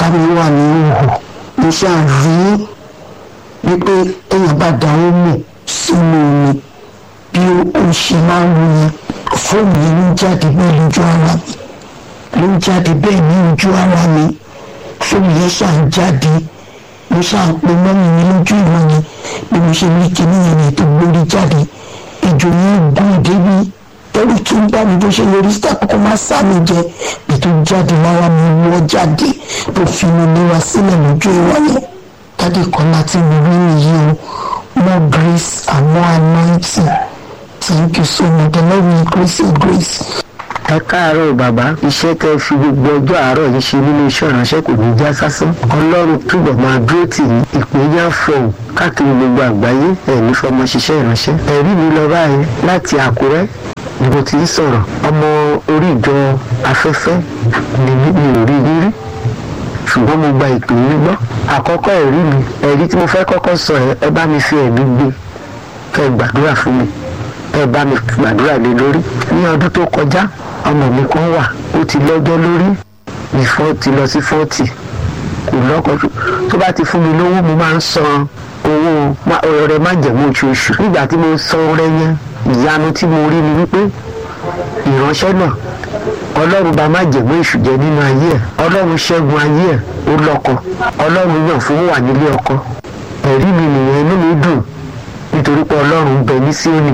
ọ̀tá mi wà ní òhò mo ṣáà rí wípé èèyàn bá da omo sínú omi bí ó ṣe máa ń wù yẹn fóònù yẹn ló ń jáde bẹ́ẹ̀ lójú ara mi ló ń jáde bẹ́ẹ̀ ní ojú ara mi fóònù yẹn ṣáà ń jáde mo ṣáà ń pe mọ́mí mi lójú ìwọ̀n yẹn bí mo ṣe ní kíní yẹn ní ètò gbórí jáde ìjò yẹn gún débi ẹrù tó ń bá mi bó ṣe lórí síta kókó máa sá mi jẹ ètò jáde lára mi wọ́ jáde tó fi mi léra sílẹ̀ lójú ìwọ̀n yẹn dáàdì kan láti mi rí nìyí o more grace and more anointing thank you so much the lord will increase your grace. ẹ káàárọ̀ bàbá iṣẹ́ tẹ́ fi gbogbo ọjọ́ àárọ̀ yìí ṣe nínú iṣẹ́ ìránṣẹ́ kò ní já sásán ọlọ́run túbọ̀ máa dúró tì í ìpínyà fọ̀hún káàkiri gbogbo àgbáyé ẹ̀ ní fọmọ ṣiṣẹ́ ìránṣẹ́ ẹ̀rí mi lọ báyìí láti àkúrẹ́ ni mo ti ń sọ̀rọ̀ ọmọ orí ìjọ afẹ́fẹ́ ni mi ò rí yín rí ṣùgbọ́n mo gba ìpè yín gbọ́ àkọ́kọ́ ẹ̀rí mi ẹ̀rí tí mo fẹ́ kọ́kọ́ sọ ẹ ẹ bá mi fi ẹ̀mí gbé kẹ́ ẹ gbàdúrà fún mi ẹ bá mi gbàdúrà lé lórí ní ọdún tó kọjá ọmọ mi kan wà ó ti lọ́jọ́ lórí ní fọ́ọ̀tì lọ sí fọ́ọ̀tì kò lọ́kọ̀ tó bá ti fún mi lówó mo máa ń san owó ọrẹ májẹ̀mú oṣooṣù nígbà tí mo san ọrẹ yẹn ìyanu tí mo rí ni wípé ìránṣẹ́ náà ọlọ́run bá májẹ̀mú èṣù jẹ nínú ayé ẹ̀ ọlọ́run ṣẹ́gun ayé ẹ̀ ó lọ́kọ ọlọ́run yàn fún wà nílé ọkọ ẹ̀rí mi nìyẹn inú mi dùn nítorí pé ọlọ́run bẹ ní síónì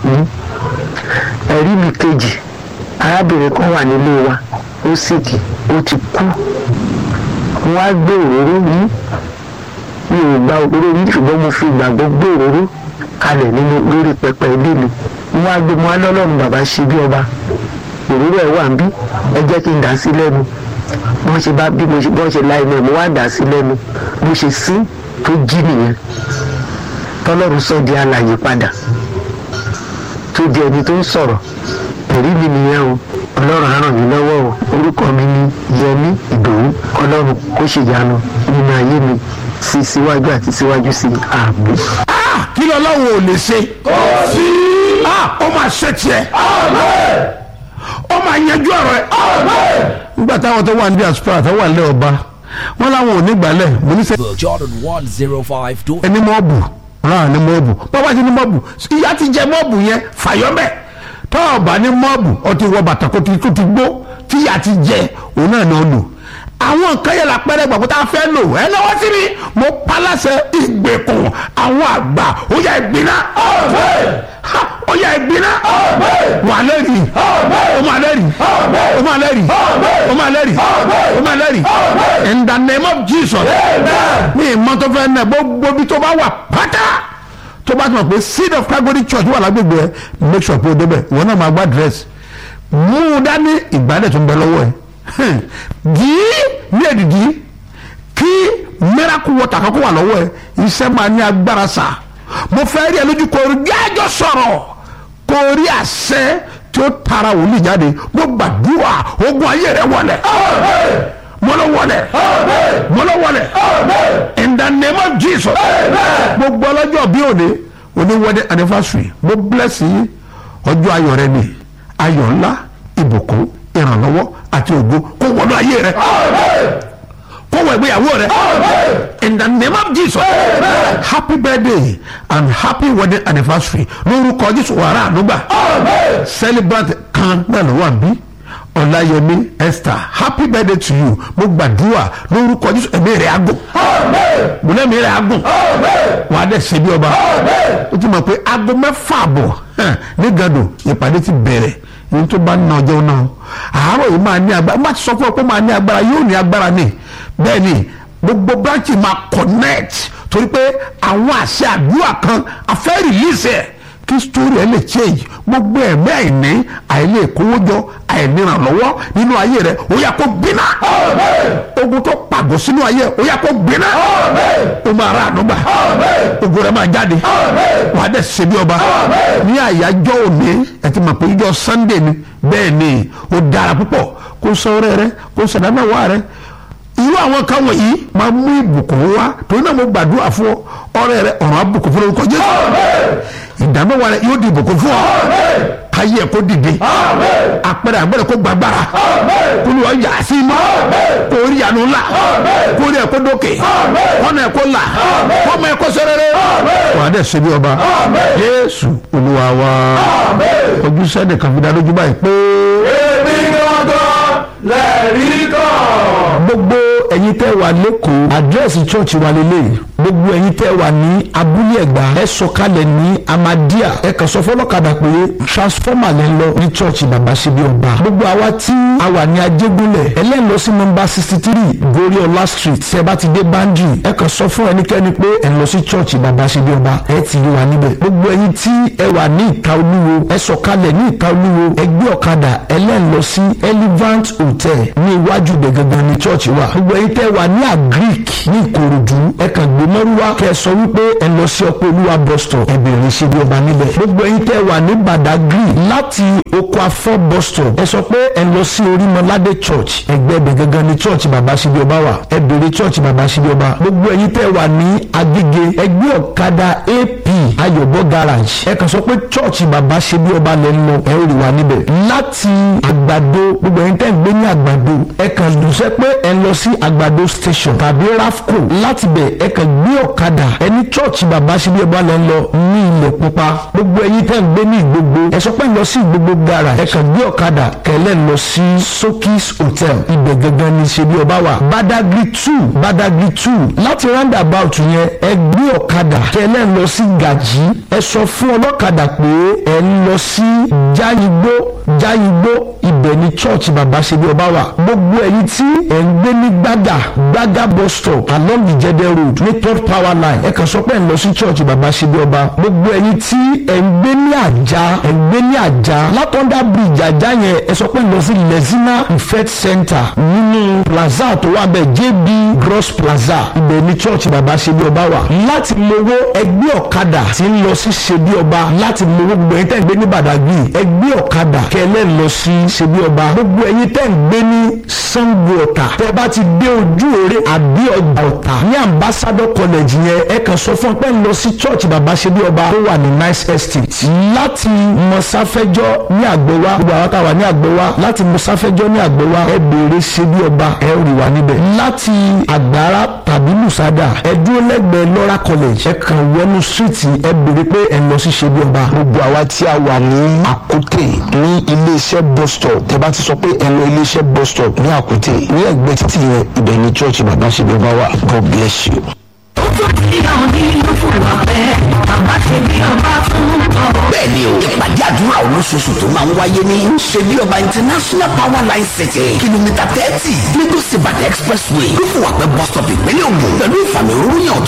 ẹ̀rí mi kejì arábìnrin kan wà nílé wa ó sìkì ó ti kú wọ́n á gbé òróró yìí mi ò gba òróró yìí ṣùgbọ́n mo fi ìgbàgbọ́ gbé òróró kalẹ̀ nínú lórí pẹpẹ ilé mi wọ́n á gbé mo á lọ́lọ́run bàbá ṣe bí ọba òróró ẹ̀ wà ń bí ẹ jẹ́ kí n dà sí lẹ́nu wọ́n ṣe bá bí mo ṣe bọ́n ṣe la inú ẹ̀ mo wá dà sí lẹ́nu mo ṣe sí tó jí nìyẹn tọ́lọ́run sọ di alàyè padà tó di ẹni tó ń sọ̀rọ̀ ẹ̀rí mi nìyẹn o ọlọ́run á ràn mí lọ́wọ́ o orúkọ mi ni yẹmí ìdòwú ọlọ́run kó ṣèyanu nínú ayé mi sí síwájú àti síwájú sí ààbò. kí lọ́lọ́run ò lè ṣe. kò sí. ó máa ṣe tiẹ̀. ó máa yanjú ọ̀rọ̀ ẹ̀. nígbà táwọn tó wà ní diaspora tó wà nílẹ̀ ọba wọn làwọn ò ní gbàlẹ̀ mo ní sẹ́. Jordan 105. ẹni mọ́ọ̀bù ràn ní mọ́ọ̀bù bàbá ti ní mọ́ọ̀bù ìyá ti jẹ mọ́ọ̀bù yẹn fàyọ́mẹ́ tọ́ọ̀bà ní mọ́ọ̀bù ọtí wọ bàtà kó ti tó ti gbó tíyà ti jẹ òun náà ni ó lò àwọn nǹkan yẹn la pẹ́rẹ́ gbàgbọ́ tá a fẹ́ lò ẹ lọ́wọ́ sí mi mo paláṣẹ ìgbèkùn àwọn àgbà ó yẹ ìgbiná ó yẹ ìgbiná wà lẹ́rìí ó máa lẹ́rìí ó máa lẹ́rìí ó máa lẹ́rìí ó máa lẹ́rìí in the name of Jesus ní ìmọ̀ tó fẹ́ nẹ̀ gbogbo bí tó bá wà pátá tó bá ti mọ̀ pé seed of Calvary church wà lágbègbè ẹ make sure pé o débẹ̀ ìwọ náà máa gbá dress mú un dání ìgbálẹ̀ tó ń bẹ lọ́wọ́ ẹ dìí ní èdìdì kí miracle water kankan wà lọ́wọ́ ẹ iṣẹ́ máa ní agbára sà mo fẹ́ rí ẹ lójú kò rí jájọ sọ̀rọ̀ kò rí àṣẹ tí ó tara wòlíì jáde mo gbàdúrà ogun ayé rẹ wọlẹ̀ mọ́lọ́ wọlẹ̀ mọ́lọ́ wọlẹ̀ in the name of Jesus gbogbo ọlọ́jọ́ bí òde òní wedding anniversary mo bless yín ọjọ́ ayọ̀ rẹ ni ayọ̀ ńlá ìbùkún ìrànlọ́wọ́ àti ògo kó wọnú ayé rẹ kó wọ ìgbéyàwó rẹ in the name of Jesus happy birthday and happy wedding anniversary lórúkọ Jésù wàrà ànúgbà celebrant kan náà ló wà bí ọláyẹmí esther happy birthday to you mo gbàdúrà lórúkọ Jésù ẹ̀mí rẹ̀ agùn mo lẹ́mí rẹ̀ agùn wà á dẹ̀ ṣe bí ọba ó ti mọ̀ pé aago mẹ́fà àbọ̀ ní gàdò ìpàdé ti bẹ̀rẹ̀ ní tó bá ná ọjọ́ náà àárọ̀ yìí máa ní agbára má ti sọ fún ọ pé máa ní agbára yóò ní agbára ni bẹ́ẹ̀ ni gbogbo branch máa connect torí pé àwọn àṣẹ àdúrà kan afẹ́ release ẹ̀ kí story ẹ lè change gbogbo ẹ̀mí àìní àìlè kówójọ àìnírànlọ́wọ́ nínú ayé rẹ ó yá kó gbiná ogun tó pàgọ́ sínú ayé ó yá kó gbiná ó máa ra ànúgbà ogun rẹ máa jáde wàá dẹ̀ ṣe bí ọba ní àyájọ́ òní ẹ ti mọ̀ pé ìjọ Sunday ni bẹ́ẹ̀ ni ó dára púpọ̀ kó sọ ọrẹ rẹ kó sọ dámẹ́wàá rẹ irú àwọn kan wọ̀nyí máa mú ìbùkún wá torí náà mo gbàdúrà fún ọ ọrẹ rẹ ọ̀rọ̀ àbùkún fún orúkọ Jésù ìdámẹ́wàá rẹ yóò di ìbùkún fún ọ káyé ẹ̀ kó dìde àpẹẹrẹ àgbẹ̀rẹ̀ kó gbàgbára kúlùwà yà sí inú kó rí àánú ńlá kó rí ẹ̀ kó dókè kọ́nà ẹ̀ kó là kọ́mọ ẹ̀ kó sẹ́rẹ́rẹ́ wà á dẹ̀ ṣe bí ọba Jésù Olúwa wa ojú sẹ́ni kan fi dá lójú báyìí pé. èmi gangan lẹ́rìí kan. gbogbo ẹ̀yin tẹ́ wà lẹ́kọ̀ọ́ àdírẹ́sì chọ́ọ̀chì wa lélẹ̀ gbogbo ẹ̀yin tẹ́ wà ní abúlé ẹ̀gbá ẹ sọ̀kalẹ̀ ní amadia ẹ kàn sọ fọlọ́kadà pé transformer lẹ́ ń lọ ní chọ́ọ̀chì bàbá ṣe bí ọba gbogbo àwa tí a wà ní ajégúnlẹ̀ ẹlẹ́ńlọ sí nọmba sixty three goriola street tẹ́ bá ti dé bandri ẹ kàn sọ fún ẹnikẹ́ni pé ẹ lọ sí chọ́ọ̀chì bàbá ṣe bí ọba ẹ ti rí wa níbẹ̀ gbogbo ẹ̀yin tí ẹ wà ní ìta olúwo ẹ sọ̀kalẹ̀ ní ìta olúwo ẹ gbé ọ̀kadà ẹlẹ́ńlọ sí elevant hotel ní iwájú ibẹ̀ gangan ní chọ́ọ̀chì wa gbogbo ẹ̀yin tẹ́ wà ní agric ní ìkòròdú ẹ kàn gbé mọ́rúwá kẹ́ ẹ sọ wípé ẹ lọ sí ọpọ olúwa bus stop ẹ bèrè ṣe bí ọba níbẹ̀ gbogbo ẹ̀yin tẹ́ wà ní badagry láti oko afọ bus stop ẹ sọ pé ẹ lọ sí orímọládé church ẹgbẹ́ ibẹ̀ gangan ní church bàbá ṣe bí ọba wà ẹ bèrè church bàbá ṣe bí ọba gbogbo ẹ̀yin tẹ́ wà ní agége ẹgbẹ́ ọ̀kadà ap ayọ̀bọ garage ẹ kàn sọ pé church bàbá ṣe bí ọba lẹ́ ń lọ ẹ ó rí wa níbẹ̀ láti àgbàdo gbogbo ẹ̀yin tẹ́ ń gbé ní àgbàdo ẹ kàn dùnsẹ́ pé ẹ lọ sí àgbàdo station tàbí rafco láti bẹ̀ ẹ kàn gbé ọ̀kadà ẹni church bàbá ṣe bí ọba lẹ́ ń lọ ní ilẹ̀ pupa gbogbo ẹ̀yin tẹ́ ń gbé ní ìgbogbo ẹ sọ pé ẹ lọ sí ìgbogbo garage ẹ kàn gbé ọ̀kadà kẹlẹ́ lọ sí sokis hotel ibẹ̀ gangan ní ṣe bí ọba wà badagry two badagry two láti roundabout yẹn ẹ gbé ọ̀kadà kẹlẹ́ lọ sí gàjí ẹ sọ fún ọlọ́kadà pé ẹ ń lọ sí jáyigbó jáyigbó ibẹ̀ ní church bàbá ṣe bí ọba wà gbogbo ẹ̀yin tí ẹ̀ ń gbé ní gbàgà gbàgà bus stop along ìjẹdẹ road ní third power line ẹ kàn sọ pé ẹ̀ ń lọ sí church bàbá ṣe bí ọba gbogbo ẹ̀yin tí ẹ̀ ń gbé ní àjà ẹ̀ ń gbé ní àjà látọ̀ndà bridge àjà yẹn ẹ sọ pé ẹ̀ ń lọ sí lezina ifet center nínú plaza tó wà bẹ́ẹ̀ jb gross plaza ibẹ̀ ní church bàbá ṣe bí ọba wà láti mowó ẹgbẹ́ ọ̀kadà tí ń lọ sí ṣe bí ọba láti mowó gbogbo ẹ̀yin tẹ́ ń gbé ní badagry ẹgbẹ́ ọ̀kadà kẹlẹ́ lọ sí ṣe bí ọba gbogbo ẹ̀yin tẹ́ ń gbé ní sango ọ̀tà tẹ́ bá ti dé ojú òre àbí ọjà ọ̀tà ní ambassador college yẹn ẹ kàn sọ fún ọ pé ń lọ sí church bàbá ṣe bí ọba tó wà ní nice estate láti mọ̀sáfẹ́jọ́ ní àgbẹ̀wá gbogbo àwọn táwa ní àgbẹ̀wá láti mọ̀sáfẹ́jọ́ ní àgbẹ̀wá ẹ béèrè ṣe bí ọba ẹ rí wa níbẹ̀ láti àgbára tàbí lùsádà ẹ dúró lẹ́gbẹ̀ẹ́ lọ́ra college ẹ kàn wọnú street ẹ béèrè pé ẹ lọ sí ṣe bí ọba gbogbo àwa tí a wà ní àkútè ní iléeṣẹ́ bus stop tẹ bá ti sọ pé ẹ lọ iléeṣẹ́ bus stop ní àkútè ní ẹgbẹ́ títì yẹn ibẹ̀ ni church bàbá ṣe bí ọba wà god bless you. bẹ́ẹ̀ni o ìpàdé àdúrà olóṣooṣù tó máa ń wáyé ní ṣebí ọba international power line city kìlómítà thirty lagos ibadan expressway ló fún wa pé bus stop ìpínlẹ̀ ògùn pẹ̀lú ìfàmì òróró yàn